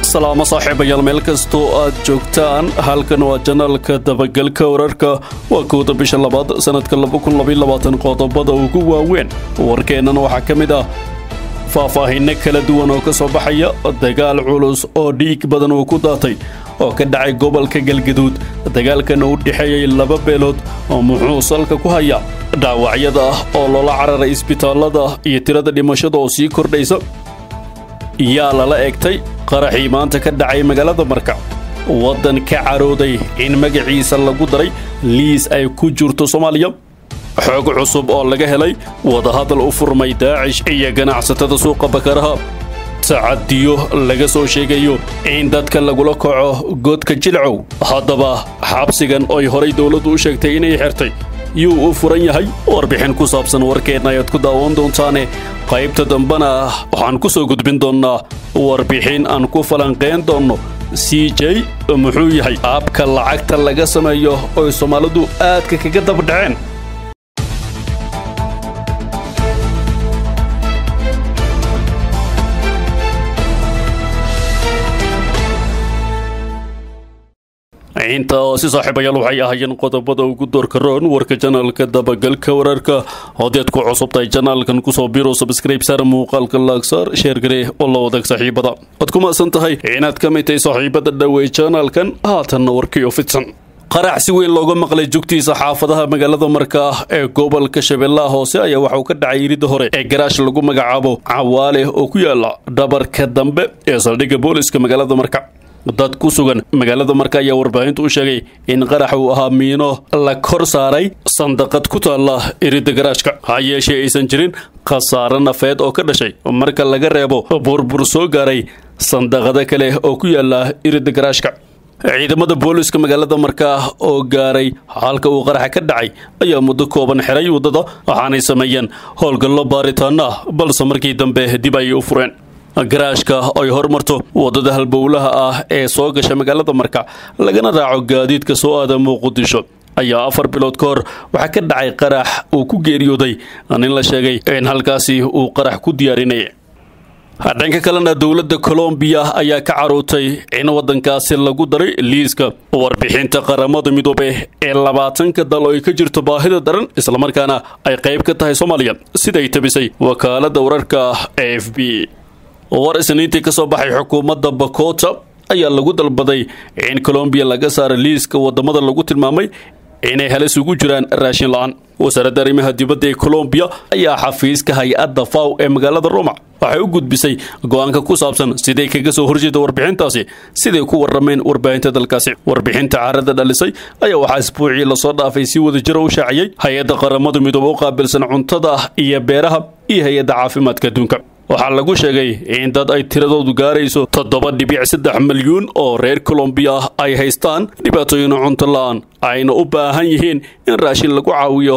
salaamo saaxiibayaal meel kastoo aad joogtaan halkan waa janaalka dabagalka wararka waa kowda bisha labaad sannadka qodobada ugu waaweyn warkeennan waxaa ka mid ah faahfaahinno kala duwan oo ka soo baxaya dagaal culus oo dhiig badan uu ku daatay oo ka dhacay gobolka galgaduud dagaalkana u dhexeeyey laba beelood oo muxuu salka ku haya dhaawacyada ah oo loola cararay isbitaallada iyo tirada dhimashada oo sii kordhaysa yaa lala egtay qaraxii maanta ka dhacay magaalada marka waddan ka carooday in magaciisa lagu daray liis ay ku jirto soomaaliya xoog cusub oo laga helay wadahadal u furmay daacish iyo ganacsatada suuqa bakaraha tacadiyo laga soo sheegayo in dadka lagula kaco godka jilcow haddaba xabsigan oy horay dowladdu u sheegtay inay xirtay yuu u furan yahay warbixin ku saabsan warkeenna ayaad ku daawan doontaane qaybta dambena waxaan ku soo gudbin doonnaa warbixin aan ku falanqayn doonno c j muxuu yahay aabka lacagta laga sameeyo oy soomaalidu aadka kaga dabdhaceen inta oo si saaxiibayaal waxay ahaayeen qodobada ugu doorka roon warka janaalka dabagalka wararka hodeed ku cusubtahay janaalkan kusoo biro sabskrayb saar muuqaalka laagsaar sheergaree oo la wadaag saaxiibada waad ku maasan tahay inaad ka mid tahay saaxiibada dhowey janaalkan haatanna warkiyo fidsan qarax si weyn looga maqlay jugtiisa xaafadaha magaalada marka ah ee gobolka shabeellaha hoose ayaa waxauu ka dhacay iridda hore ee garaash lagu magacaabo cawaale oo ku yaala dhabarka dambe ee saldhigga booliska magaalada marka dad ku sugan magaalada marka ayaa warbaahintu u sheegay in qarax uu ahaa miino la kor saaray sandaqad ku taalla iridda garaashka ha yeeshee aysan jirin khasaare nafeed oo ka dhashay marka laga reebo burbur soo gaaray sandaqado kale oo ku yaalla iridda garaashka ciidamada booliska magaalada markaa oo gaaray halka uu qaraxa ka dhacay ayaa muddo kooban xiray waddada waxaanay sameeyeen howlgallo baaritaano ah balse markii dambe dib ayay u fureen garaashka ay hormarto waddada halbowlaha ah ee soo gasha magaalada marka lagana raaco gaadiidka soo aada muqdisho ayaa afar bilood ka hor waxaa ka dhacay qarax uu ku geeriyooday nin la sheegay in halkaasi uu qarax ku diyaarinaya dhanka kalena dowladda colombiya ayaa ka carootay in waddankaasi lagu daray liiska warbixinta qaramada midoobe ee labaatanka dal oo ay ka jirto baahida daran islamarkaana ay qayb ka tahay soomaaliya siday tabisay wakaaladda wararka e f b war isniintii ka soo baxay xukuumadda bakota ayaa lagu dalbaday in colombiya laga saaro liiska waddamada lagu tilmaamay inay halis ugu jiraan raashin la-aan wasaaradda arrimaha dibadda ee colombiya ayaa xafiiska hay-adda faw ee magaalada roma waxay u gudbisay go-aanka ku saabsan siday kaga soo horjeeda warbixintaasi siday ku warrameen warbaahinta dalkaasi warbixinta caarada dhalisay ayaa waxaa isbuucii lasoo dhaafay si wada jiro u shaaciyey hay-adda qaramada midoobe u qaabilsan cuntada iyo beeraha iyo hay-adda caafimaadka adduunka waxaa lagu sheegay in dad ay tiradoodu gaarayso toddoba dhibic saddex milyuun oo reer colombiya ah ay haystaan dhibaatooyin cunto la-aan ayna u baahan yihiin in raashin lagu caawiyo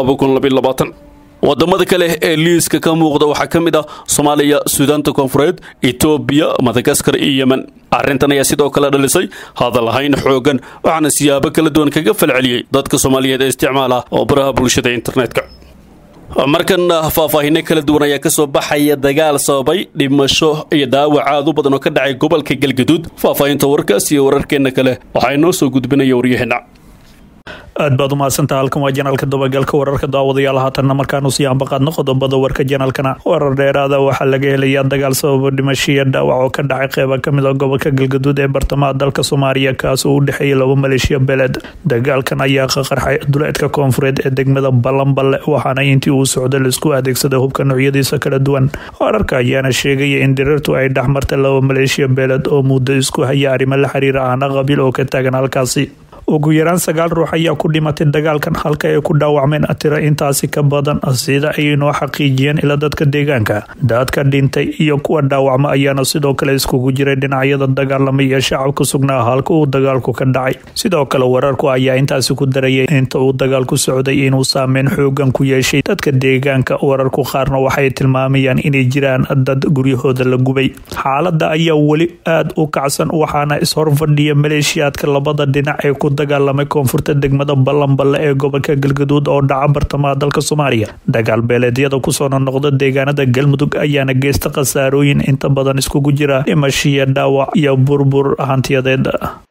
wadamada kale ee liiska ka muuqda waxaa ka mid ah soomaaliya suudaanta koonfureed etoobiya madagaskar iyo yemen arrintan ayaa sidoo kale dhalisay hadalhayn xoogan waxaana siyaabo kala duwan kaga falceliyey dadka soomaaliyeed ee isticmaala oo baraha bulshada internetka markana faahfaahinno kala duwan ayaa ka soo baxaya dagaal sababay dhimasho iyo dhaawac aad u badan oo ka dhacay gobolka galgaduud faahfaahinta warkaas iyo wararkeenna kale waxaa inoo soo gudbinaya waryaheena aad baad umahadsantaha halkan waa janaalka dabagalka wararka daawadayaal haatanna markaanu sii ambaqaadno qodobada warka janaalkana warar dheeraada waxaa laga helayaa dagaal sababa dhimashiya dhaawac oo ka dhacay qeyba kamid a gobolka galgaduud ee bartamaha dalka soomaaliya kaas oo u dhexeeyay laba maleeshiya beled dagaalkan ayaa ka qarxay duleedka koonfureed ee degmada ballanballe waxaana intii uu socda laisku adeegsaday hubka noocyadiisa kala duwan wararka ayaana sheegaya in diriirtu ay dhexmartay laba maleeshiya beeled oo muddo isku haya arrimo la xiriira ahna qabiil oo ka taagan halkaasi ugu yaraan sagaal ruux ayaa ku dhimatay dagaalkan halka ay ku dhaawacmeen tiro intaasi ka badan sida ay noo xaqiijiyeen ila dadka deegaanka dadka dhintay iyo kuwa dhaawacma ayaana sidoo kale iskugu jiray dhinacyada dagaalamay iyo shacabka sugnaa halka uu dagaalku ka dhacay sidoo kale wararku ayaa intaasi ku darayay inta uu dagaalku socday inuu saameyn xoogan ku yeeshay dadka deegaanka wararku qaarna waxay tilmaamayaan inay jiraan dad guryahooda la gubay xaalada ayaa weli aada u kacsan waxaana ishorfadhiya maleeshiyaadka labada dhinac ee ku dagaalamay koonfurta degmada ballanballe ee gobolka galgaduud oo dhaca bartamaha dalka soomaaliya dagaal beeleedyada kusoo noqnoqda deegaanada galmudug ayaana geysta khasaarooyin inta badan iskugu jira dhimashiya dhaawac iyo burbur hantiyadeed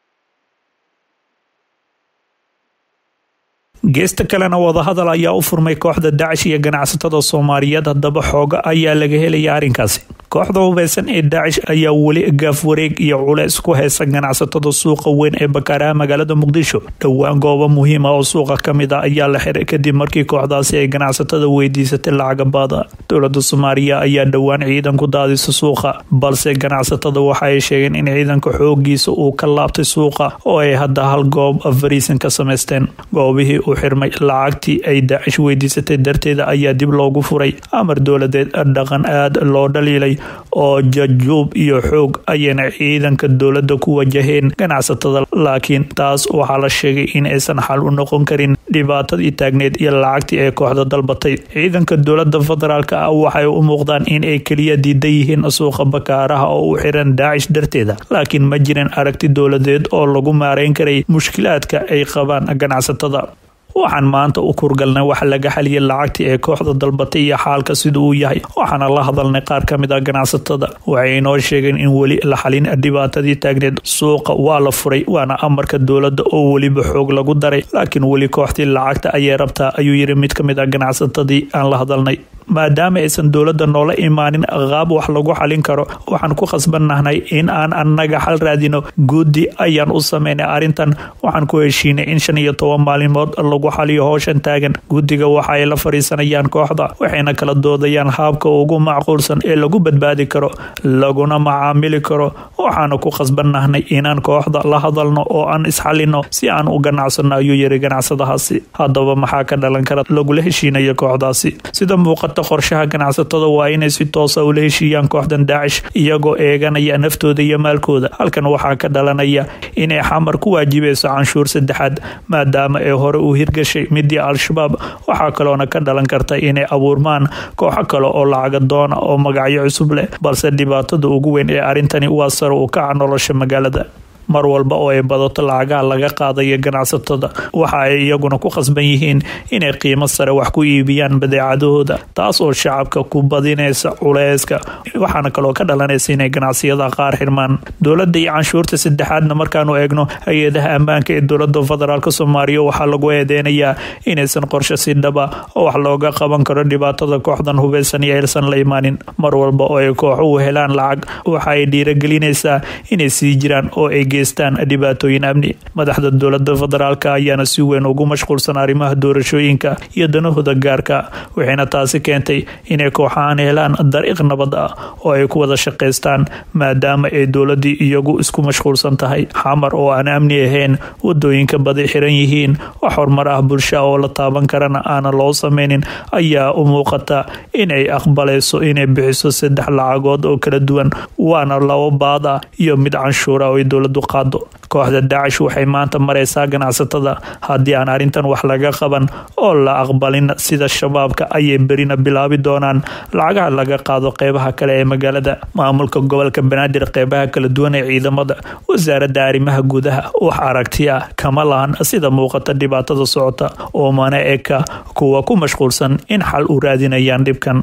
geesta kalena wadahadal ayaa u furmay kooxda dacish iyo ganacsatada soomaaliyeed haddaba xooga ayaa laga helaya arrinkaasi kooxda hubeysan ee dacish ayaa weli gaaf wareeg iyo culeys ku heysa ganacsatada suuqa weyn ee bakaaraha magaalada muqdisho dhowaan goobo muhiima oo suuqa kamid a ayaa la xiray kadib markii kooxdaasi ay ganacsatada weydiisatay lacaga baada dowlada soomaaliya ayaa dhowaan ciidan ku daadisa suuqa balse ganacsatada waxa ay sheegeen in ciidanka xoogiisa uu ka laabtay suuqa oo ay hadda hal goob fariisan ka samaysteen goobihii u xirmay lacagtii ay daacish weydiisatay darteeda ayaa dib loogu furay amar dowladeed dhaqan aad loo dhaliilay oo jajuub iyo xoog ayayna ciidanka dowladda ku wajaheen ganacsatada laakiin taas waxaa la sheegay in aysan xal u noqon karin dhibaatadii taagneed iyo lacagtii ay kooxda dalbatay ciidanka dowlada federaalk ah waxay u muuqdaan in ay keliya diidan yihiin suuqa bakaaraha oo u xiran daacish darteeda laakiin ma jirin aragti dowladeed oo lagu maareyn karay mushkilaadka ay qabaan ganacsatada waxaan maanta u kurgalnay waxa laga xaliyay lacagtii ee kooxda dalbatay iyo xaalka sida uu yahay waxaana la hadalnay qaar ka mid ah ganacsatada waxay inoo sheegeen in weli la xalin dhibaatadii taagneed suuqa waa la furay waana amarka dowladda oo weliba xoog lagu daray laakiin weli kooxdii lacagta ayay rabtaa ayuu yiri mid ka mid ah ganacsatadii aan la hadalnay maadaama aysan dowladda noola imaanin qaab wax lagu xalin karo waxaan ku khasbannahnay in aan annaga xal raadino guddi ayaan u sameynay arrintan waxaan ku heshiinay in shan iyo toban maalimood lagu xaliyo howshan taagan guddiga waxa ay la fadhiisanayaan kooxda waxayna kala doodayaan haabka ugu macquulsan ee lagu badbaadi karo laguna macaamili karo waxaana ku khasbannahnay inaan kooxda la hadalno oo aan isxalino si aan u ganacsano ayuu yiri ganacsadahaasi haddaba maxaa ka dhalan kara lagula heshiinayo kooxdaasi sida muuqata qorshaha ganacsatada waa inay si toosa ula heshiiyaan kooxdan daacish iyagoo eeganaya naftooda iyo maalkooda halkan waxaa ka dhalanaya inay xamar ku waajibayso canshuur saddexaad maadaama ay hore u hirgashay midii al-shabaab waxaa kaloona ka dhalan karta inay abuurmaan kooxo kale oo lacaga doona oo magacyo cusub leh balse dhibaatada ugu weyn ee arrintani waa sare u kaca nolosha magaalada mar walba oo ay badato lacagaha laga qaadayo ganacsatada waxa ay iyaguna ku khasban yihiin inay qiimo sare wax ku iibiyaan badeecadahooda taas oo shacabka ku badinaysa culeyska waxaana kaloo ka dhalanaysa inay ganacsiyada qaar xirmaan dowladda iyo canshuurta saddexaadna markaanu eegno hay-adaha ammaanka ee dowlada federaalk soomaaliya waxaa lagu eedeynayaa inaysan qorshe si dhaba oo wax looga qaban karo dhibaatada kooxdan hubeysan iyo aysan la imaanin mar walba oo ay kooxuhu helaan lacag waxa ay dhiiragelinaysaa inay sii jiraan oo ay dhibaatooyin amni madaxda dowlada federaalk ayaana si weyn ugu mashquulsan arrimaha doorashooyinka iyo danahooda gaarka waxayna taasi keentay inay kooxahan helaan dariiq nabad ah oo ay ku wada shaqaystaan maadaama ay dowladii iyagu isku mashquulsan tahay xamar oo aan amni ahayn wadooyinka badi xiran yihiin wax horumar ah bulsha oo la taaban karana aana loo sameynin ayaa u muuqata inay aqbalayso inay bixiso saddex lacagood oo kala duwan waana labo baad ah iyo mid canshuura oo ay dowladu qaado kooxda daacish waxay maanta maraysaa ganacsatada haddii aan arrintan wax laga qaban oo la aqbalin sida shabaabka ayay berina bilaabi doonaan lacagaha laga qaado qeybaha kale ee magaalada maamulka gobolka banaadir qeybaha kala duwan ee ciidamada wasaaradda arrimaha gudaha wax aragti ah kama lahan sida muuqata dhibaatada socota oo mana eka kuwa ku mashquulsan in xal u raadinayaan dhibkan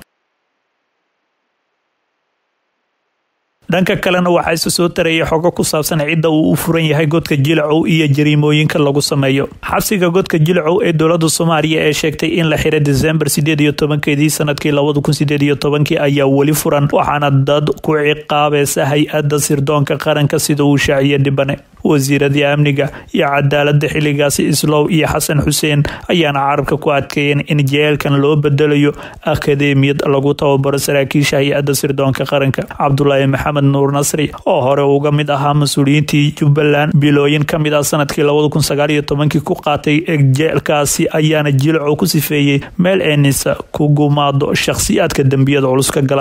dhanka kalena waxaa isa soo taraya xogo ku saabsan cidda uu u furan yahay godka jilcow iyo jariimooyinka lagu sameeyo xabsiga godka jilcow ee dowlada soomaaliya ee sheegtay in la xiray desembar sideed iyo tobankeedii sanadkii labada kun sideed iyo tobankii ayaa weli furan waxaana dad ku ciqaabaysa hay-adda sirdoonka qaranka sida uu shaaciye dhibane wasiiradii amniga iyo cadaalada xiligaasi islow iyo xasan xuseen ayaana carabka ku adkeeyeen in jeelkan loo bedelayo akademiyad lagu tababaro saraakiisha hay-adda sirdoonka qaranka cabdulaahi maxamed nuur nasri oo hore uga mid ahaa mas-uuliyiintii jubbaland bilooyin kamid ah sanadkii labada kun sagaal iyo tobankii ku qaatay jeelkaasi ayaana jilco ku sifeeyey meel eenisa ku gumaado shakhsiyaadka dembiyada culus ka gala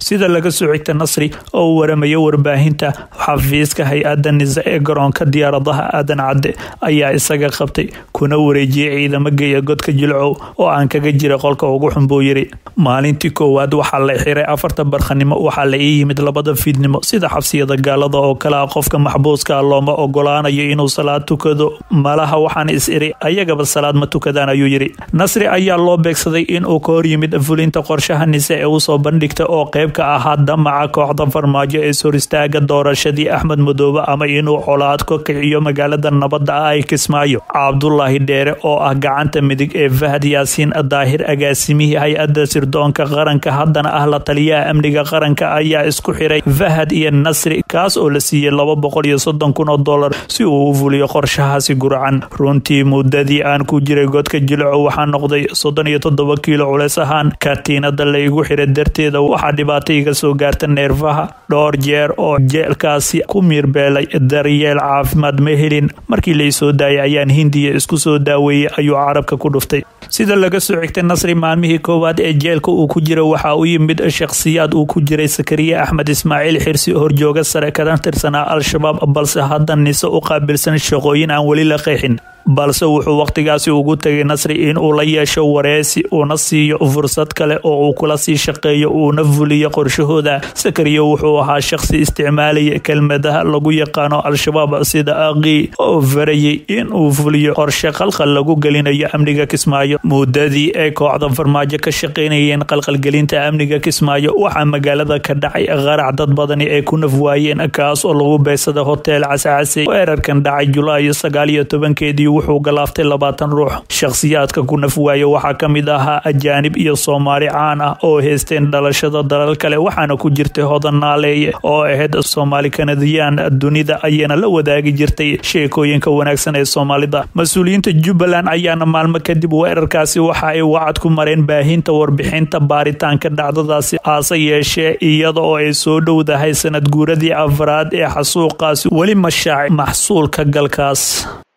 sida laga soo xigta nasri oo u waramaya warbaahinta xafiiska hay-adda nisa ee garoonka diyaaradaha aadan cadde ayaa isaga qabtay kuna wareejiyey ciidamo geeya godka jilcow oo aan kaga jira qolka ugu xun buu yiri maalintii koowaad waxaa la xiray afarta barkhanimo waxaa la ii yimid labada fiidnimo sida xabsiyada gaalada oo kale ah qofka maxbuuska looma ogolaanayo inuu salaad tukado malaha waxaan is iri ayagaba salaad ma tukadaan ayuu yiri nasri ayaa loo beegsaday inuu ka hor yimid fulinta qorshaha nise ee usoo bandhigta oo qayb ka ahaa damaca kooxda farmaajo ee sor istaaga doorashadii axmed madoobe ama inuu colaad ka kiciyo magaalada nabadda ah ay kismaayo cabdulaahi dheere oo ah gacanta midig ee fahad yaasiin daahir agaasimihii hay-adda sirdoonka qaranka haddana ah la taliyaha amniga qaranka ayaa isku xiray fahad iyo nasri kaas oo la siiyey laba boqol iyo soddon kun oo dollar si uu u fuliyo qorshahaasi gurcan runtii muddadii aan ku jiray godka jilco waxaa noqday soddon iyo toddoba kiilo culeys ahaan katiinada laygu xiray darteeda waxaa dhibaato iga soo gaarta neerfaha dhowr jeer oo jeelkaasi ku miirbeelay daryeel caafimaad ma helin markii laysoo daayay ayaan hindiya isku soo daaweeyey ayuu carabka ku dhuftay sida laga soo xigtay nasri maalmihii koowaad ee jeelka uu ku jira waxaa u yimid shakhsiyaad uu ku jiray sakariye axmed ismaaciil xirsi horjooga sare kana tirsanaa al-shabaab balse hadda nise u qaabilsan shaqooyin aan weli la qeexin balse wuxuu wakhtigaasi ugu tegay nasri in uu la yeesho wareesi uuna siiyo fursad kale oo uu kula sii shaqeeyo uuna fuliyo qorshahooda sakariya wuxuu ahaa shaqsi isticmaalaya kelmadaha lagu yaqaano al-shabaab sida aqii oo farayay in uu fuliyo qorshe qalqal lagu gelinayo amniga kismaayo muddadii ay kooxda farmaajo ka shaqaynayeen qalqalgelinta amniga kismaayo waxaa magaalada ka dhacay qarac dad badani ay ku naf waayeen kaas oo lagu beysada hotel cascase weerarkan dhacay julaayo sagaal iyo tobankeedii wuxuu galaaftay labaatan ruux shakhsiyaadka ku naf waaye waxaa ka mid ahaa ajaanib iyo soomaali caan ah oo haysteen dhalashada dalal kale waxaana ku jirtay hodan naaleeye oo ahayd soomaali kanadiyaan dunida ayana la wadaagi jirtay sheekooyinka wanaagsan ee soomaalida mas-uuliyiinta jubbaland ayaana maalmo kadib weerarkaasi waxa ay wacad ku mareen baahinta warbixinta baaritaanka dhacdadaasi aase yeeshee iyada oo ay soo dhowdahay sanad guuradii afraad ee xasuuqaasi weli mashaac maxsuulka galkaas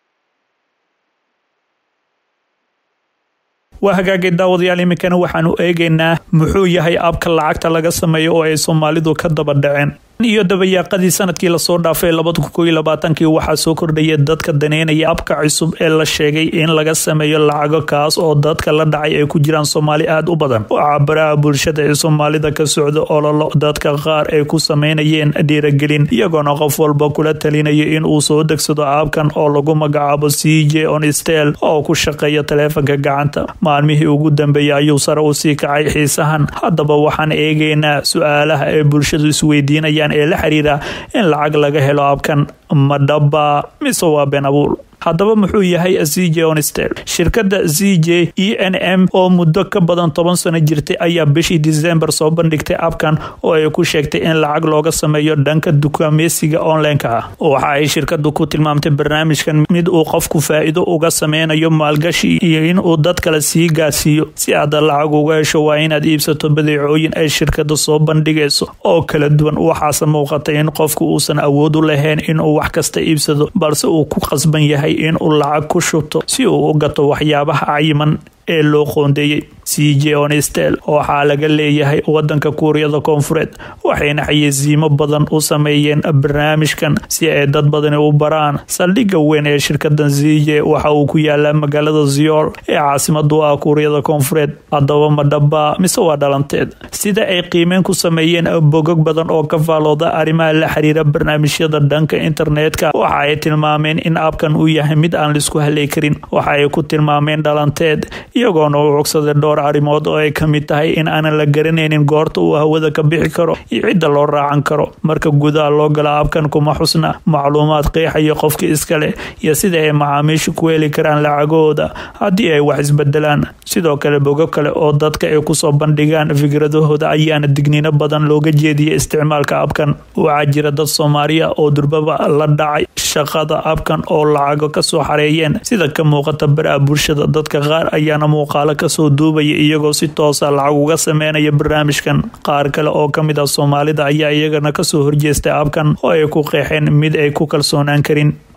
waa hagaagay daawadayaal iminkana waxaanu eegaynaa muxuu yahay abka lacagta laga sameeyo oo ay soomaalidu ka daba dhaceen iyo dabayaaqadii sanadkii lasoo dhaafay labada kun koiyo labaatankii waxaa soo kordhaya dadka daneynaya abka cusub ee la sheegay in laga sameeyo lacago kaas oo dadka la dhacay ay ku jiraan soomaali aada u badan waxaa baraha bulshada ee soomaalida ka socda ololo dadka qaar ay ku sameynayeen dhiiragelin iyagoona qof walba kula talinaya in uu soo degsado aabkan oo lagu magacaabo c j onistel oo ku shaqeeya taleefanka gacanta maalmihii ugu dambeeyay ayuu sare u sii kacay xiisahan haddaba waxaan eegaynaa su-aalaha ay bulshadu isweydiinayaan ee la xiriira in lacag laga helo abkan madhaba mise waa been abuur haddaba muxuu yahay c j onistel shirkadda c j e n m oo muddo ka badan toban sano jirtay ayaa bishii disembar soo bandhigtay abkan oo ay ku sheegtay in lacag looga sameeyo dhanka dukaameysiga onlineka ah waxa ay shirkadu ku tilmaamtay barnaamijkan mid uu qofku faa-iido uga sameynayo maalgashi iyo inuu dad kale sii gaarsiiyo si aad lacag uga hesho waa inaad iibsato badeecooyin ay shirkada soo bandhigayso oo kala duwan waxaase muuqatay in qofku uusan awood u lahayn inuu wax kasta iibsado balse uu ku qasban yahay in uu lacag ku shubto si uu u gato waxyaabaha cayiman ee loo qoondeeyey c j onistel waxaa laga leeyahay wadanka kuuriyada koonfureed waxayna xayeysiimo badan u sameeyeen barnaamijkan si ay dad badani u baraan saldhigga weyn ee shirkadan c j waxa uu ku yaalaa magaalada ziyool ee caasimadu ah kuuriyada koonfureed haddaba madhaba mise waa dhalanteed sida ay qiimeyn ku sameeyeen bogog badan oo ka faalooda arrimaha la xiriira barnaamijyada dhanka internetka waxa ay tilmaameen in abkan uu yahay mid aan laisku haley karin waxa ay ku tilmaameen dhalanteed iyagoona u cogsaday dhowr arrimood oo ay ka mid tahay in aanan la garanaynin goorta uu hawada ka bixi karo iyo cidda loo raacan karo marka gudaha loo gala abkan kuma xusna macluumaad qeexaya qofka iskale iyo sida ay macaamiishu ku heli karaan lacagahooda haddii ay wax isbedelaan sidoo kale bogo kale oo dadka ay kusoo bandhigaan fikradahooda ayaana digniino badan looga jeediyay isticmaalka abkan waxaa jira dad soomaaliya oo durbaba la dhacay shaqada abkan oo lacago kasoo xareeyeen sida ka muuqata baraha bulshada dadka qaar ayaana muuqaalo kasoo duubaya iyagoo si toosa lacag uga sameynaya barnaamijkan qaar kale oo ka mid ah soomaalida ayaa iyagana kasoo horjeestay abkan oo ay ku qeexeen mid ay ku kalsoonaan karin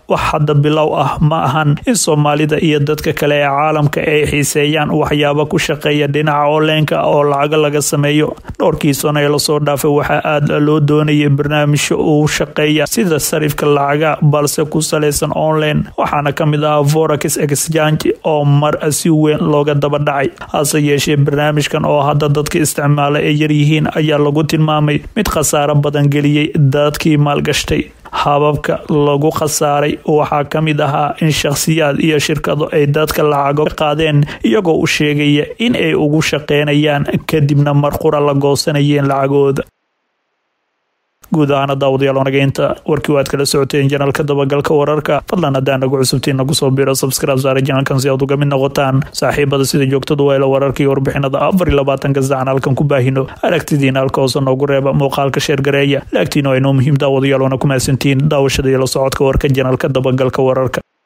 wax hadda bilow ah ma ahan in soomaalida iyo dadka kale ee caalamka ay xiiseeyaan waxyaaba ku shaqeeya dhinaca onlineka oo lacago laga sameeyo dhowrkii sano ee lasoo dhaafay waxaa aada loo doonayay barnaamijyo uu shaqeeya sida sarifka lacaga balse ku salaysan online waxaana ka mid ahaa forex exchange oo mar si weyn looga daba dhacay hase yeeshee barnaamijkan oo hadda dadka isticmaala ay yaryihiin ayaa lagu tilmaamay mid khasaaro badan geliyey dadkii maalgashtay hababka lagu khasaaray waxaa ka mid ahaa in shakhsiyaad iyo shirkado ay dadka lacago ka qaadeen iyagoo u sheegaya in ay ugu shaqeynayaan kadibna marqura la goosanayeen lacagooda guud ahaana daawadayaal wanageynta warkii waad kala socoteen janaalka dabagalka wararka fadlan haddaan nagu cusubtiin nagu soo biro subscribe saare janaalkan si aad uga mid noqotaan saaxiibada sida joogtada wayla wararka iyo warbixinada afar iyo labaatanka sacan halkan ku baahino aragtidiina halka hoose noogu reeba muuqaalka sheergareeya laagtiina waa inoo muhiim daawadayaal wana ku mahadsantihiin daawashada iyo la socodka warka janaalka dabagalka wararka